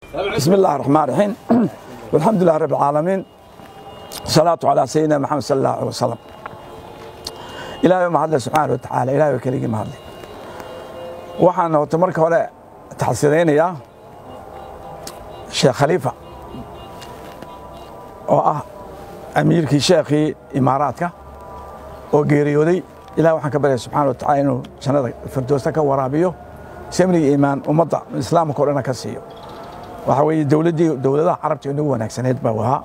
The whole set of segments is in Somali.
بسم الله الرحمن الرحيم والحمد لله رب العالمين الصلاة على سيدنا محمد صلى الله عليه وسلم إلهي ما هدله سبحانه وتعالى إلهي وكليك ما هدله waxaan horta marka hore taxsidaynayaa sheekh khaliifa oo ah amiirkii sheekhii imaaraadka oo geeriyooday ilahi waxaan ka baryaya subxana wa tacala inuu jannada firdoosta ka waraabiyo samniga iimaan ummadda islaamka o dhana ka siiyo waxa weeye dowladdii dowladaha carabta inagu wanaagsaneed baa ahaa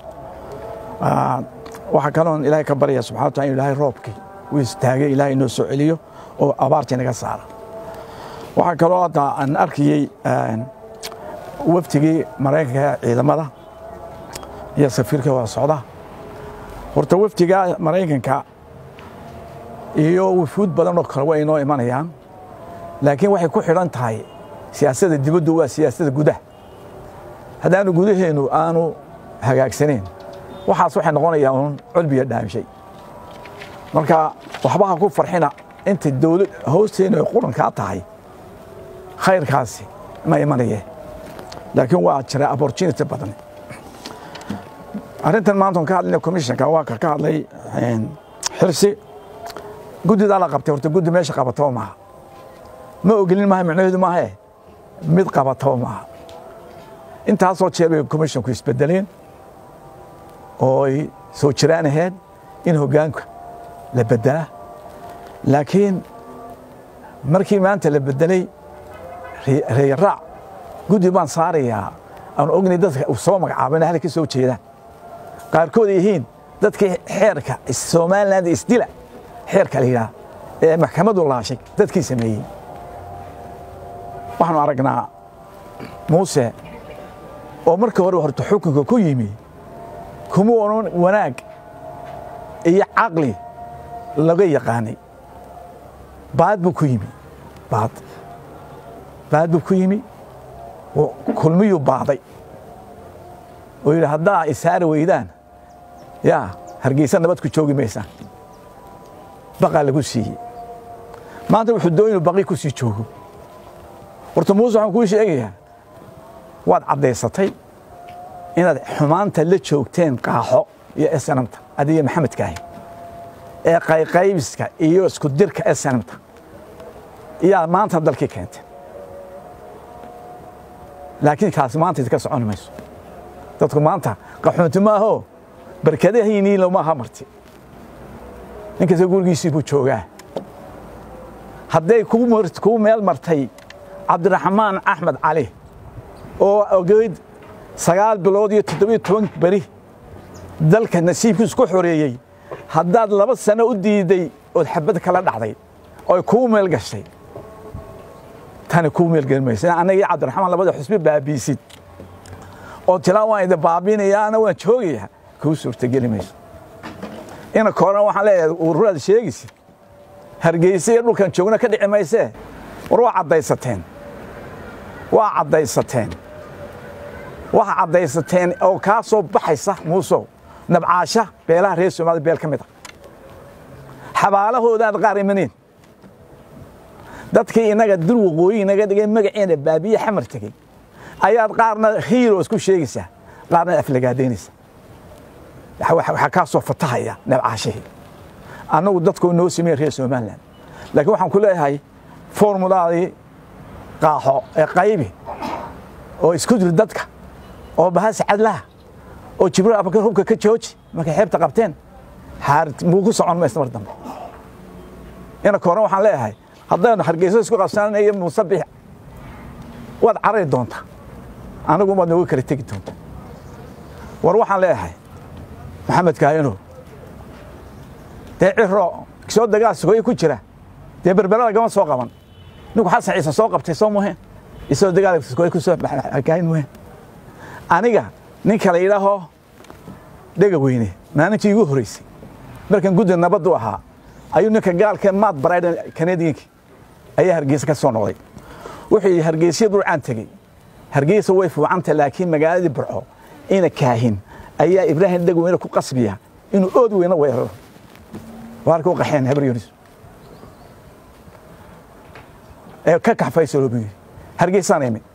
waxaa kaloon ilaahay ka baryaya subxana wa tacala inu ilaahay roobkii uu istaagay ilaahay inoo soo celiyo oo abaartii naga saara waxaa kaloo hadda aan arkayey waftigii maraykanka ciidamada iyo safiirka wada socda horta wafdiga maraykanka iyo wufuud badan oo kale way inoo imanayaan laakiin waxay ku xidhan tahay siyaasadda dibaddu waa siyaasadda gudaha haddaanu gudaheennu aanu hagaagsanayn waxaas waxay noqonayaa uun culbiya dhaamishay marka waxba ha ku farxina inta dowlad hoosteenu ay qurankaa tahay khayrkaasi ma imanaye laakiin waa jira opportunity badan arrintan maanta on ka hadlayna commissionka waa ka ka hadlay xirsi guddidaa la qabtay horta guddi meesha qabataba maaha ma ogolin maaha micnaheedu maahae mid qabataba maaha intaasoo jeer bay commissionku isbedeleen oo ay soo jiraan ahayd in hoggaanka la bedelaa laakiin markii maanta la bedelay reeraac guddi baan saarayaa aan ognay dadka soo magacaabana halka soo jeedaan qaarkood yihiin dadkii xeerka somaliland isdila xeerka la yidhaah ee maxkamadu laashay dadkii sameeyey waxaanu aragnaa muuse oo marka hore horta xukunka ku yimi kuma onan wanaag iyo caqli laga yaqaanay baad buu ku yimi baad baad buu ku yimi kulmiyuu baaday oo yidhi haddaa isaari weydaan yaa hargeysa nabad ku joogi maysaan baqaa lagu siiyey maanta wuxuu doon inuu baqi ku sii joogo horta muuse waxaan kuu sheegayaa waad caddaysatay inaad xumaanta la joogteen qaaxo iyo esanamta adiga maxamedkaahi ee qayqaybiska iyo isku dirka esanamta iyaa maanta dalkii keentay laakiin kaasi maanta idinka socon mayso dadku maanta qaxoonti maaho barkadahaynii lomaaha marti ninkasta gurigiisii buu joogaa hadday kuu meel martay cabdiraxmaan axmed cali oo ogeyd sagaal bilood iyo toddobiyo toban beri dalka nasiibkiisu ku xoreeyey haddaad laba sano u diiday ood xabad kala dhacday oy kuu meel gashay tani kuu meelgeli maysa annaga iyo cabdiraxmaan labada xusbi baabiisid oo tilaa waan idin baabinaya ana waan joogayaa kuu suurtageli mayso ina koran waxaan leeyahay ururaad sheegaysid hargeysa iyo dhulkan joogna ka dhici maysee war waa caddaysateen waa caddaysateen waxa caddaysateen oo kaa soo baxaysa muusow nabcaasha beelaha reer soomaalida beel ka mid a xabaalahoodaad qaar imaneen dadkii inaga dul waqooyi inaga dhigay magaceena baabiye xamar tegey ayaad qaarna hiiros ku sheegaysaa qaarna aflagaadaynaysa waxaa kaa soo fatahaya nabcaashihii annagu dadkoo noo sameeye reer somalilan laakiin waxaan ku leeyahay formulaadii qaaxo ee qaybi oo isku dir dadka oo bahasi cadlaha oo jibriil abakar hubka ka jooji markay xeebta qabteen muu ku socon maysa mar dambe ina koran waxaan leeyahay haddaynu hargeyso isku qabsananayo musabix waad carari doontaa anagu waad nooga kala tegi doontaa war waxaan leeyahay maxamed kaayano dee ciro soo dagaal sugoye ku jira dee berbera lagama soo qaban ninku xasan ciise soo qabtay soo muheen isoo dagaal sugoye ku soo kaayin muheen aniga ninka la yidhaaho dhega weyne maalintii igu horreysay markan guddi nabaddu ahaa ayuu ninka gaalka maad baraydan kanadiyanki ayaa hargeysa ka soo noqday wuxuu yidhi hargeysya burcaan tegey hargeysa way fuucanta laakiin magaaladii burco ina kaahin ayaa ibraahim dhegweyne ku qasbiya inuu ood weyne weeraro waarka u qaxeen habar yunis ee ka kaxfaysalo buu yidhi hargeysaan imi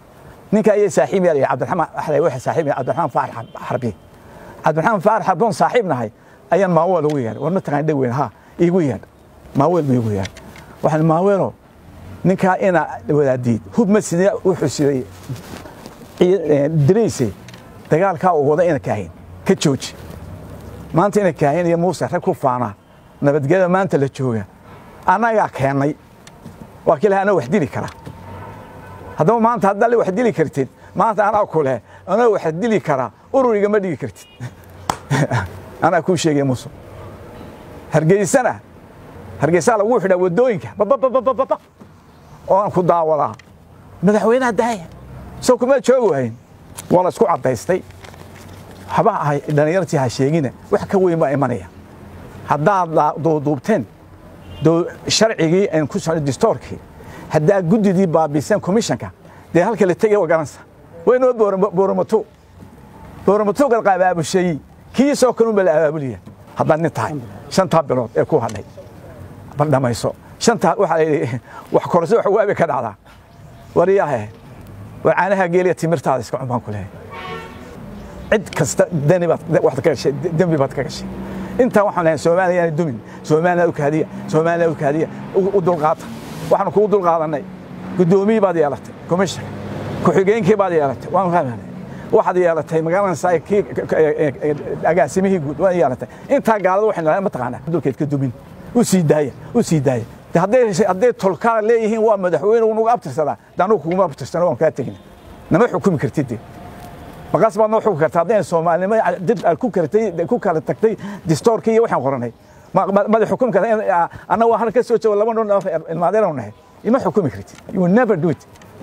ninka ayay saaxiib yahay cabdiraxmaan axlay waxa saaxiib yahay cabdiraxmaan faarax xarbi cabdiraxmaan faarax xarboon saaxiib nahay ayaan maaweel ugu yeedhay war ma taqaan dheg weyn ha iigu yeedh maaweel ma iigu yeedh waxaan maaweelo ninkaa ina wadaadiid hub ma sidee wuxuu siday dirayse dagaalkaa uu wada ina kaahin ka jooji maanta ina kaahin iyo muuse rag ku faanaa nabadgelyada maanta la jooga annagaa keennay waa kii laha anaa wax dili karaa haddaba maanta haddaa le wax dili kartid maanta anaa ku leh anaa wax dili karaa ururiga ma dhigi kartid anaa kuu sheegay muuse hargeysana hargeysaa lagu xidhaa waddooyinka babababababa oo aan ku daawadaa madaxweynaha daaya soo kuma joogi wahayn waa la isku caddaystay haba ahay dhallinyartii ha sheegina wax ka weyn baa imanaya haddaad duuduubteen sharcigii aan ku socday distoorkii haddaa guddidii baabiiseen komishanka dee halka la tegay waa garanaysa waynoo booramato booramato qabaabusheeyey kiisoo kalunba la abaabulaya haddaad nin tahay shantaa bilood ee ku hadhay bal dhamayso shantaa waxaa layidhi wax korso wax waabi ka dhacdaa wariyaahe war caanaha geeliya timirtaada iska cun baan ku leehay cid kasta dani baad waxaad ka gashay dembi baad ka gashay intaa waxaan lehay soomaaliya yaana dumin soomaaliya u kaadiya soomaaliya u kaadiya u dulqaata waxaanu kugu dulqaadanay guddoomiyii baad yeelatay komishanka ku-xigeenkii baad yeelatay waan fahmanay waxaad yeelatay magaalanaysaa kii agaasimihii guud waad yeelatay intaa gaalada waxay nalahay mataqaanaa dulkeed ka dumin u sii daaya u sii daaya hadday tolkaa leeyihiin waa madaxweyne unugu abtirsadaa de anugu kuguma abtirsano waan kaa tegina nama xukumi kartid de maqaas baad noo xukumi karta haddayna soomaalinimo dib aad ku karatay ku kala tagtay distoorkii iyo waxaan qoranay mada xukumi karta anna waa halka ka soo joogo laba nin ilmaadeenu nahay ima xukumi kartid you will never do it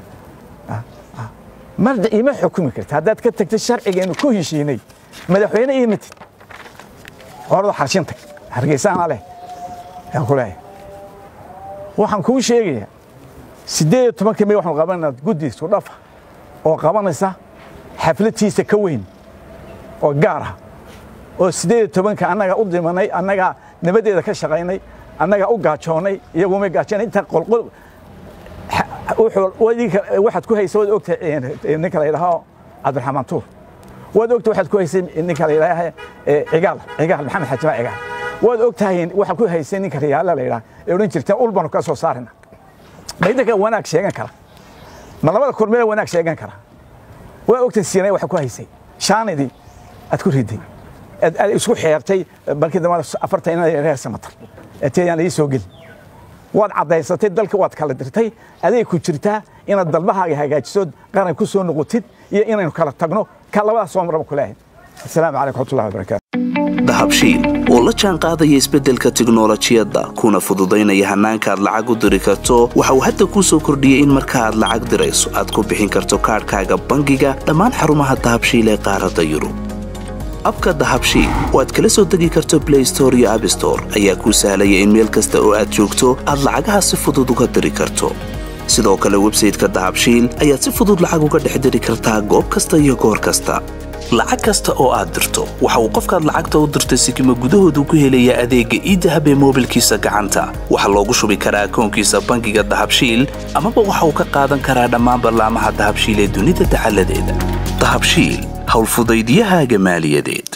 marda ima xukumi kartid haddaad ka tagtay sharcigeenu ku heshiinay madaxweyne iyo matid horada xarshin tag hargeysaana leh ayaan ku leeyahay waxaan kuu sheegayaa siddeed iyo tobanka may waxaanu qabanayna guddi isku dhafa oo qabanaysa xaflatiisa ka weyn oo gaar ah oo siddeed iyo tobanka annaga u dhimanay annagaa nabadeeda ka shaqaynay annagaa u gaajoonnay iyagumay gaajoonay inta qolqol waxaad ku haysa waad ogtahay ninka la yidhaaho cabdiraxmaan tuur waad ogtahay waxaad ku haysay ninka la yidhaaha cigaal cigaal maxamed xajimaa cigaal waad ogtahay waxaad ku haysay ninka riyaala la yidhaha ee odhan jirteen ul baanu ka soo saarina ma idinka wanaag sheegan kara ma labada kormeela wanaag sheegan kara waa ogtahay siinay waxaad ku haysay shaanidii aad ku riday aad isku xeertay balkii dambe afartan inad reer samatar ateyaan ii soo gelin waad caddaysatay dalka waad kala dirtay aday ku jirtaa inaad dalbahaaga hagaajisood qaran ku soo noqotid iyo inaynu kala tagno ka labadaas soo maraba ku leehay asalaamu calaykum waxmatullahi wabarakaatu dahabshiil oo la jaan qaadaya isbeddelka tiknolojiyadda kuna fududaynaya hannaanka aad lacag u diri karto waxa uu hadda kuu soo kordhiyey in marka aad lacag dirayso aad ku bixin karto kaadhkaaga bangiga dhammaan xarumaha dahabshiil ee qaaradda yurub abka dahabshiil oo aad kala soo degi karto blay store iyo abstore ayaa kuu sahlaya in meel kasta oo aad joogto aad lacagaha si fudud uga diri karto sidoo kale websayteka dahabshiil ayaad si fudud lacag uga dhex diri kartaa goob kasta iyo goor kasta lacag kasta oo aad dirto waxa uu qofkaad lacagta u dirtay sikima gudahoodu ku helayaa adeegga iidahab ee moobilkiisa gacanta waxaa loogu shubi karaa akoonkiisa bangiga dahabshiil amaba waxa uu ka qaadan karaa dhammaan ballaamaha dahabshiil ee dunida dacaladeeda dahabshiil howlfudaydyahaaga maaliyadeed